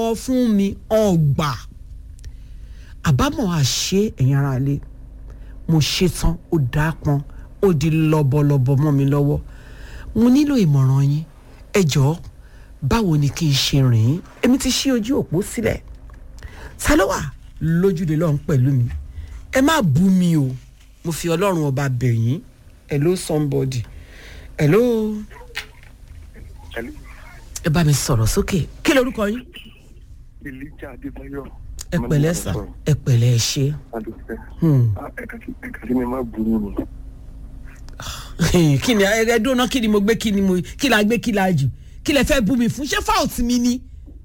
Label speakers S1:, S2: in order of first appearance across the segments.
S1: sọ fún mi ọgbà àbámọ̀ àṣé ẹ̀yin ara lé mo ṣe tán ó dáa pọn ó di lọ́bọ̀lọ́bọ̀ mọ́ mi lọ́wọ́ mo nílò ìmọ̀ràn yín ẹ jọ̀ọ́ báwo ni kí n ṣe rìn ín èmi ti ṣí ojú òpó sílẹ̀ ta ló wà lójúde lọ́hún pẹ̀lú mi ẹ má bú mi o mo fi ọlọ́run ọba bẹ̀ yín hello somebody hello ẹ bá mi sọ̀rọ̀ sókè kí lorúkọ yín
S2: Elijah Adébáyọ̀.
S1: ẹ pẹ̀lẹ́ sà ẹ pẹ̀lẹ́ ẹ ṣe.
S2: Adúpẹ́.
S1: Hmm.
S2: Ah, Ẹ̀ka sí ẹ̀ka sí ni má bu yín ni.
S1: kí ni ẹ ẹ dúró kí ni mo gbé kí ni mo kí la gbé kí la jù kí lẹ fẹ́ bú mi fún ṣé fault mi ni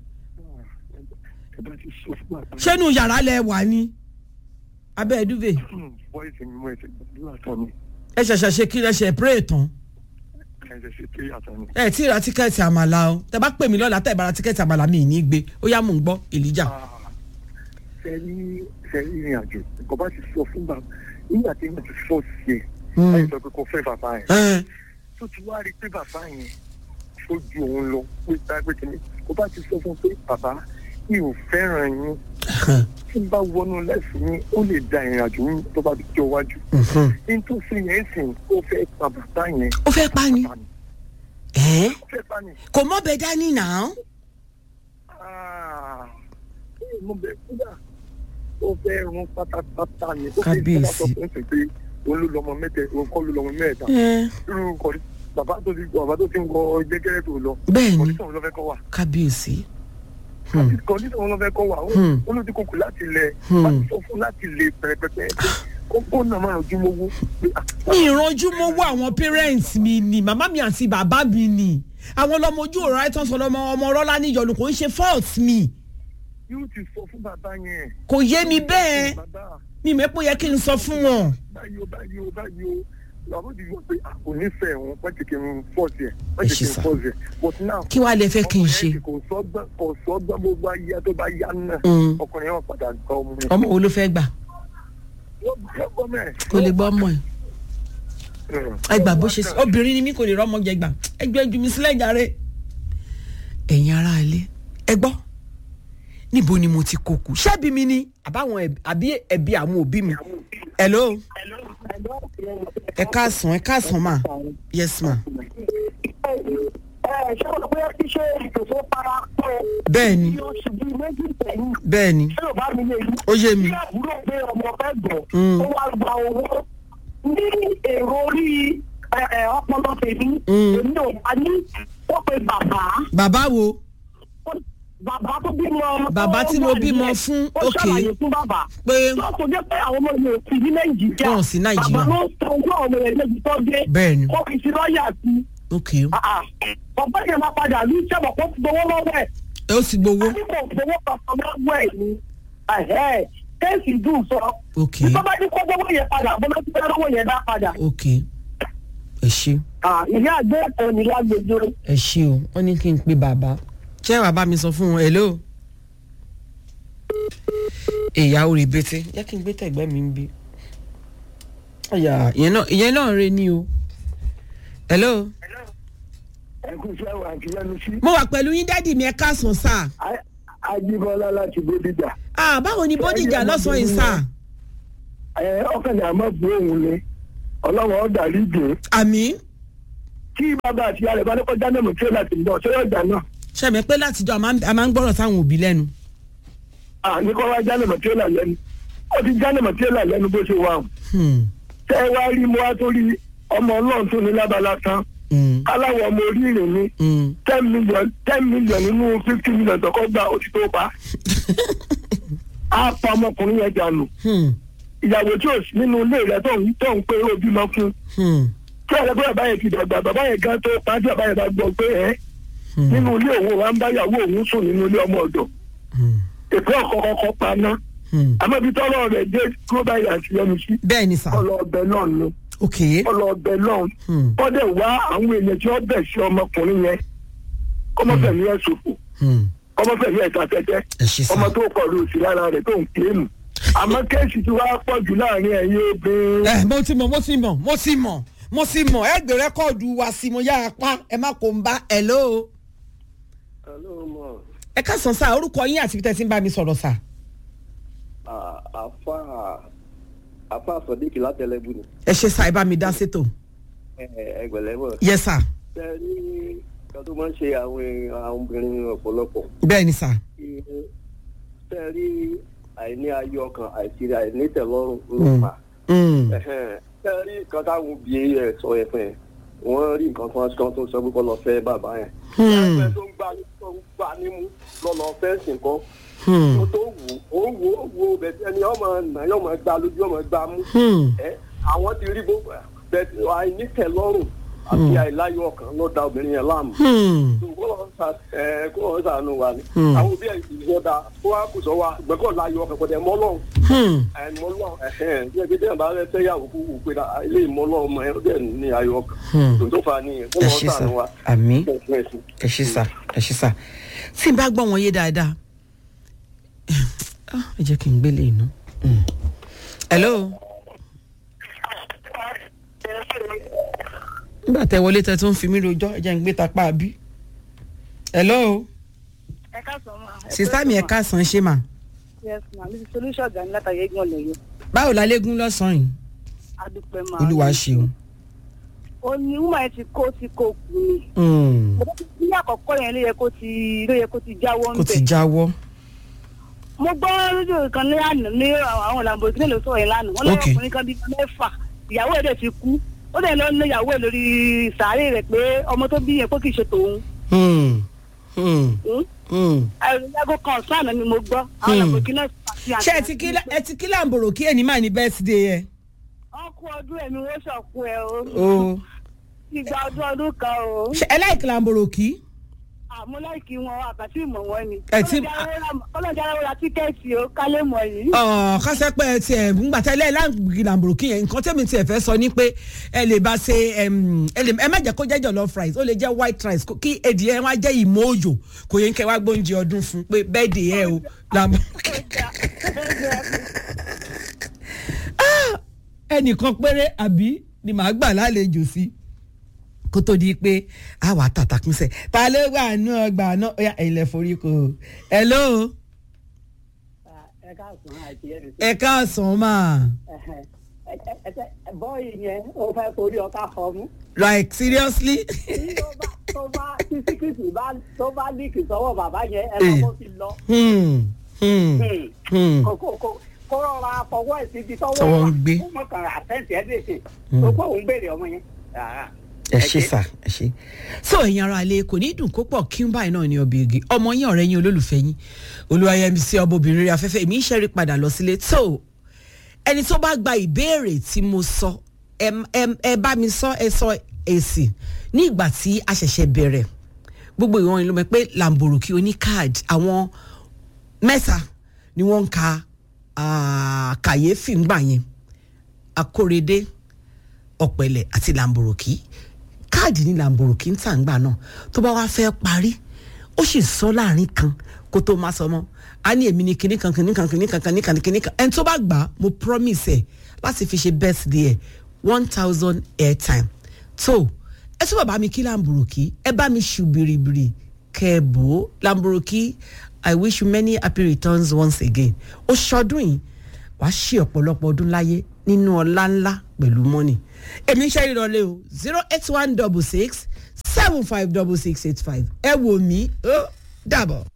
S2: Ẹ bá ti sọ fún bàbá.
S1: ṣé inú yàrá lẹ wà ní abẹ́ ẹ̀dúvẹ̀
S2: Bọ́ìsì mi mọ ẹsẹ̀ gbàdúrà tán ni.
S1: ẹ ṣẹ̀ṣẹ̀ ṣe kí lẹ ṣe pray tán
S2: Ẹsẹ̀ ṣe pé àtàn ni.
S1: ẹ tí ì ra tíkẹ́ẹ̀tì àmàlà o tẹ bá pè mí lọ́la tẹ bá ra tíkẹ́ẹ̀tì àmàlà mi ì ní gbé ó yá mò ń gbọ́ Elijah
S2: Sẹ́rí sẹ́rí ìrìn àjò. Nǹkan bá ti sọ fún bàbá. Nígbà tí wọ́n ti fọ́ sí ẹ̀.
S1: Hmm.
S2: Láì sọ pé kò fẹ́ bàbá yẹn.
S1: ẹ
S2: Tó ti wá rí i pé bàbá yẹn ó ju òun lọ pé tágbé kìíní. Kò bá ti sọ fún un pé bàbá mi ò fẹ́ràn yín. Tí n bá wọnú lẹ́sìn yín, ó lè da ìrìn àjò yín tó bá ti jọ wájú. Ní tó ṣe yẹn sìn, ó fẹ́ pa bàbá yẹn.
S1: ó fẹ́ pa ni ẹ
S2: Ó fẹ́ pa ni.
S1: kò mọ́ bẹ dání náà
S2: Ah, mo bẹ kúdà ó fẹ́ run pátápátá ni ó fẹ́
S1: Kábíyèsí.
S2: sọ fún ṣe pé òun ló lọmọ mẹ́tẹ òun kọ́ ló lọmọ mẹ́ta
S1: ẹ
S2: irú kọ́ni bàbá tó ti bàbá tó ti ń wọ jẹ́gẹ́rẹ́ tó lọ
S1: bẹ́ẹ̀ ni
S2: kọ́ndíṣọ̀n ló fẹ́ kọ́ wà
S1: kábíyèsí Hmm.
S2: kọ́ndíṣọ̀n ló fẹ́ kọ́ wà
S1: Hmm.
S2: ó ló ti kókò láti lẹ̀
S1: Hmm.
S2: láti sọ fún láti lè pẹ̀rẹ̀pẹ̀pẹ̀ pé ó ó nà máa rànjú mọ́wó pé ah,
S1: mi ìranjú mo wá àwọn parents mi ni màmá mi àti bàbá mi ni àwọn ọlọmọ ojú ọ̀rọ̀ àìtàn sọ ọmọ ọmọ ọlọ́lá níyọnu kò ń ṣe fault mi
S2: yóò ti sọ fún bàbá yẹn.
S1: kò yé mi bẹ́ẹ̀
S2: bàbá
S1: mi mẹ́pọ̀ yẹ kí n sọ fún wọn.
S2: báyìí o báyìí o báyìí o làwọn ti yọ pé a kò nífẹ̀ẹ́ wọn wọ́n ti kí n fọ́ọ̀sì ẹ̀ wọ́n ti
S1: Ẹ
S2: kí
S1: ṣé
S2: n
S1: sà.
S2: fọ́ọ̀sì ẹ̀ but now.
S1: kí wàá lè fẹ́ kí n ṣe.
S2: ọkùnrin yẹn kò sọ́gbọ́n kò sọ́gbọ́n gbogbo ayé tó bá yá náà
S1: Mm.
S2: ọkùnrin yẹn wọ́n padà gbọ́ ọmọ yẹn.
S1: ọmọ wo ló fẹ́ gbà
S2: wọ́n gbọ́ ọmọ ẹ̀.
S1: kò lè gbọ́ ọmọ ẹ̀ ẹ gbà bó ṣe sọ obìnrin ni mí kò lè rọ́mọ jẹ gbà ẹ gbé ju mi sílẹ̀ jàre. ẹ̀yin ará ilé ẹ gbọ́ níbo ni mo ti kó kù ṣẹ́bi mi ni àbáwọn ẹbí àbí ẹbí àwọn òbí mi. hello ẹ káàsán ẹ káàsán ma yes ma
S3: ṣé o pé kí ṣe ìtòsó para pọ̀
S1: bẹ́ẹ̀ ni
S3: ní oṣù bíi méjì sẹ́yìn
S1: bẹ́ẹ̀ ni
S3: ṣé o bá mi lè rí.
S1: ó yé mi
S3: bí àbúrò pé ọmọ fẹ́ gbọ̀
S1: Mm.
S3: ó wá gba owó ní èrò orí ẹ, ẹ, ọpọlọ tèmi
S1: Mm.
S3: èmi ò bá ní ó pe bàbá
S1: bàbá wo
S3: ó- bàbá tó bímọ.
S1: Bàbá tí mo
S3: tó wà
S1: bímọ
S3: nílẹ̀,
S1: fún,
S3: ó
S1: okay.
S3: ṣàlàyé fún bàbá.
S1: pé
S3: tó kò jẹ́ pé àwọn ọmọ yẹn ò sí ní nàìjíríà.
S1: Wọn ò sí Nàìjíríà.
S3: bàbá ló sọ fún àwọn ọmọ yẹn lẹ́bi tó dé.
S1: bẹ́ẹ̀ ni
S3: ó fi sí lọ́ọ̀yà sí.
S1: ok
S3: ọ̀pọ̀ yẹn máa padà ní sẹ́wọ̀n kó gbowó lọ́wọ́ ẹ̀.
S1: ẹ ó sì gbowó
S3: ní kò gbowó kankan lọ́wọ́ ẹ̀ ni. ẹ̀hẹ́, kéèsì dùn sọ.
S1: ok
S3: bí bàbá ní kó gbowó yẹn padà bó ló ti fẹ́ lọ́wọ́ yẹn dá padà.
S1: ok ẹ ṣe
S3: Ah, ìyá àgbẹ̀ ẹ̀kọ́ ni lágbèjọ.
S1: ẹ ṣe o wọn ní kí n pe bàbá ṣé bàbá mi sọ fún wọn hello ìyá orí bété jẹ́ kí n gbé tẹ̀gbẹ́ mi ń bí ọ̀yà ìyẹn náà ìyẹn náà rẹ ní o hello
S2: ẹ kú sí àwọn àti lẹ́nu sí.
S1: mo wà pẹ̀lú yín dádì mi ẹ káàsán sáà
S2: Ajíbọ́lá láti Bódìjà.
S1: ah báwo ni bódìjà lọ́sàn-án yìí sáà
S2: ẹ ọkàn ní àmọ́ bu òun ni ọlọ́wọ́ ọ̀dà rí dùn.
S1: àmì
S2: tí bàbá àti ìyá rẹ̀ bá ní kọjá náà mọ̀ tí ó láti bọ̀ ṣé yóò jà náà.
S1: ṣẹ̀mí pé látijọ́ a máa ń- a máa ń gbọ́rọ̀ sáwọn òbí lẹ́nu
S2: àní kọ́ wá já náà mọ̀ tí ó là lẹ́nu. ó ti já náà mọ̀ tí ó là lẹ́nu bó ṣe wà hàn.
S1: Hmm,
S2: tẹ́ ẹ wá rí mo wá tó rí ọmọ ọlọ́run tó ní lábala tán.
S1: hmm,
S2: aláwọ̀ ọmọ orí ìrìn ni
S1: hmm.
S2: ten million ten million nínú fifty million tọkọ gba ó ti tó pa. a pa ọmọkùnrin yẹn dànù.
S1: Hmm,
S2: ìyàwó tí ò sí nínú ilé rẹ̀ tó ń tó ń pé ó bímọ fún.
S1: hmm,
S2: tí ọ̀rẹ́ bí bàbá yẹn ti dàgbà bàbá yẹn gan tó pa tí bàbá yẹn bá gbọ́ pé ẹ́
S1: hmm,
S2: nínú ilé òun wa ń bá ìyàwó òun sùn nínú ilé ọmọ ọ̀dọ̀
S1: hmm,
S2: èpè ọ̀kọ̀ọ̀kọ̀ pa ná
S1: hmm.
S2: àmọ́ ibi tọ́lọ́ rẹ̀ dé kúrò báyìí àti yẹnu sí
S1: bẹ́ẹ̀ ni sà
S2: ọlọ ọbẹ̀ náà ni
S1: ok
S2: ọlọ ọbẹ̀ náà
S1: Hmm,
S2: kọ́dẹ̀ wá àwọn èèyàn tí wọ́n bẹ̀ sí ọmọkùnrin yẹn kọ́mọ́fẹ̀mí ẹ̀ ṣòfò
S1: hmm.
S2: kọ́mọ́fẹ̀mí ẹ̀ ta tẹ́tẹ́
S1: ẹ ṣe sà
S2: ọmọ tó pọ̀ lù sí lára rẹ̀ tó ń kílèmù àmọ́ kéèsì tí wàá pọ̀ jù láàrin ẹ̀yin obìnrin
S1: ẹ mo ti mọ mo ti mọ mo ti mọ mo ti mọ ẹ gbé rẹkọọdù wa sí mo yára pa ẹ má kó n bá hello ẹ káàsán sá orúkọ yín àti tẹ́sí ń bá mi sọ̀rọ̀ sá.
S4: àfa àfa sọdíkì látẹlẹbù ni
S1: ẹ ṣe sá ẹ bá mi dá sétò.
S4: ẹgbẹ̀lẹ́mọ̀.
S1: yẹ sá
S4: ṣe ní kan tó máa ń ṣe àwọn àwọn obìnrin ọ̀pọ̀lọpọ̀
S1: bẹ́ẹ̀ ni sá.
S4: ṣe rí àìní ayé ọkàn àìsí àìní tẹ̀lọ́rùn ló fà
S1: Mm.
S4: ṣe rí nǹkan táwọn òbí ẹ̀ sọ ẹ̀ fún ẹ̀ wọ́n rí nǹkan kan kan tó sọ pé kọ́ lọ fẹ́ bàbá yẹn.
S1: Hmm.
S4: ẹgbẹ́ tó ń gbà tó ń gbà nímú lọ́lọ́ fẹ́ sìn kan
S1: Hmm.
S4: tó tó wù ó wù ó wù ó bẹ̀tẹ̀ ẹni ọmọ nà yọmọ gbà lójú ọmọ gbà mú
S1: Hmm.
S4: ẹ àwọn ti rí gbogbo bẹ̀tẹ̀ àìnítẹ̀lọ́rùn àti àìláyọ̀ ọkàn ló da obìnrin yẹn láàmú
S1: Hmm.
S4: kó lọ sa ẹ kó lọ sànù wa ni
S1: Hmm.
S4: àwọn òbí ẹ ìṣó da kó wá kó sọ wa gbẹ̀kọ́ láyọ̀ ọkàn kò dẹ̀ mọ́ lọ́hùn
S1: Hmm.
S4: ẹ̀ mọ́ lọ́hùn ẹ̀hẹ́n bí ẹbí dẹ́yìn bá rẹ fẹ́ yàwó kó wù pé na ilé ìmọ̀ lọ́hùn mọ́ ẹ ó dẹ̀ ní ayọ̀ ọkàn
S1: Hmm.
S4: tó tó fa nìyẹn kó
S1: ẹ
S4: lọ
S1: ṣe sá
S4: sànù wa
S1: àmì
S4: ẹ̀sìn ẹ̀sìn.
S1: ẹ ṣe sá ẹ ṣe sá tí n bá gbọ́ wọn yé dáadáa Ah, ẹ jẹ́ kí n gbélé inú. Mm. hello nígbà tẹ wọlé tẹ tó ń fi mí rojọ́ ẹ jẹ́ n gbé tapá bí. hello
S3: ẹ káàsán ma.
S1: sista mi ẹ káàsán ṣé mà
S3: yes ma mi ti solution gan látàrí eégún ọ̀lẹ́yọ
S1: báwo la légún lọ́sàn-án yìí
S3: adúpẹ́ ma.
S1: olúwa ṣeun.
S3: ó ní wúmọ̀ ẹ ti kó ti kó kù ni.
S1: Mm.
S3: ní àkọ́kọ́ yẹn ló yẹ kó ti ló yẹ kó ti jáwọ́
S1: kò
S3: ń
S1: ti
S3: bẹ̀.
S1: jáwọ́.
S3: mo gbọ́ rédíò kan ní àná ní àwọn làǹbòrò ló sọ̀rọ̀ yẹn lánàá wọ́n
S1: Ok.
S3: lọ́wọ́ ọkùnrin kan bíi mẹ́fà ìyàwó ẹ̀ dẹ̀ ti kú ó dẹ̀ lọ ní ìyàwó ẹ̀ lórí sàárè rẹ̀ pé ọmọ tó bí yẹn pé kì í ṣe tòun.
S1: Hmm. Hmm.
S3: Hmm?
S1: Hmm.
S3: ẹ̀rọ kan sáànà ni mo gbọ́ àwọn
S1: Hmm.
S3: làǹbòrò náà àti àti
S1: ṣé ẹ ti kí ẹ ti kí làǹbòrò kí ẹni máa ní bẹ́ẹ̀sìdẹ̀ yẹ.
S3: wọ́n kú ọdún ẹ̀mí wọ́n ṣọ̀kú ẹ̀ o
S1: o
S3: ìgbà ọdún ọdún kan o
S1: ṣe ẹ láìkí làǹbòrò kí.
S3: àmọ́ láìkí wọn àbàtì ìmọ̀ wọn ni
S1: Ẹ ti-
S3: kọ́lọ́jà ara ra tíkẹ́ẹ̀tì o kálẹ̀ mọ̀ yìí.
S1: ọ̀ kásẹ́pẹ́ tiẹ̀ ńgbà tẹ́lẹ̀ láǹkì làǹbòrò kí yẹn nǹkan tẹ́mi tiẹ̀ fẹ́ sọ ni pé ẹ lè bá ṣe ẹm, ẹ lè ẹ má jẹ́ kó jẹ́ jollof rice ó lè jẹ́ white rice kó- kí èdè ẹ wá jẹ́ ìmọ̀ òjò kò yẹ kẹ́ wá gbóúnjẹ ọdún fún pé bẹ́ẹ̀ dè ẹ o làǹbòrò kí. ẹnìkan péré àbí ni màá gbà lálejò sí kó tó di pé a wà tàtàkùnsẹ̀ ta ló wà nù ọgbà náà ó yà ẹ̀yin lẹ forí kò hello
S5: ẹ káàsán àti ẹni tó
S1: ẹ káàsán máa
S5: bọ́ọ̀lì yẹn ó fẹ́ torí ọkà fọmú
S1: like seriously
S5: tí ó bá tó bá tí síkìtì bá tó bá líkì sọ́wọ́ bàbá yẹn ẹ
S1: Eh.
S5: lọ́kọ́ fi lọ
S1: hmm, hmm, hmm.
S5: kó kó kó kó rọra fọwọ́ ẹ̀ síbi tọ́wọ́
S1: Tọ́wọ́ ń
S5: wà.
S1: gbé.
S5: ó mọ̀ kàn àtẹ̀ǹtì ẹ̀ lèṣe tó kó òun béèrè ọmọ yẹn. Ah,
S1: ẹ ṣe sà ẹ ṣe. so ẹ̀yin ara ilé kò ní dùn kó pọ̀ kí n báyìí náà ní ọbẹ̀ igi ọmọ yín ọ̀rẹ́ yín olólùfẹ́ yín olúwayẹmí sí ọmọbìnrin rẹ̀ afẹ́fẹ́ èmi ń ṣẹ́rí padà lọ sílé tó ẹni tó bá gba ìbéèrè tí mo sọ ẹ ẹ- ẹ bá mi sọ ẹ sọ èsì ní ìgbà tí a ṣẹ̀ṣẹ̀ bẹ̀rẹ̀ gbogbo ìwọ̀n ìlú mọ̀ pé làǹbòròkì oní káàdì àwọn mẹ́ta ni wọ́n ń ka ah, kàyéfì ńgbà yẹn akórèdé ọ̀pẹ̀lẹ̀ àti làǹbòròkì káàdì ní làǹbòròkì ń tà ńgbà náà tó bá wá fẹ́ parí ó sì sọ láàrin kan kó tó máa sọ mọ́ a ní èmi ní kinní kan kinní kan kinní kan kinní kan kinní kan ẹni tó bá gbà á mo promise ẹ láti fi ṣe birthday ẹ one thousand airtime tó ẹ tún bàbá mi kí làǹbòròkì ẹ bá mi ṣù bìrìbìrì kẹ́ẹ̀bù làǹbòròkì i wish you many happy returns once again ó ṣọdún yìí wàá ṣe ọ̀pọ̀lọpọ̀ ọdún láyé nínú ọlá ńlá pẹ̀lú mọ́nì èmi ń ṣe ìrọ̀lẹ́ o zero eight one double six seven five double six eight five ẹ wò mí ó dàbọ̀.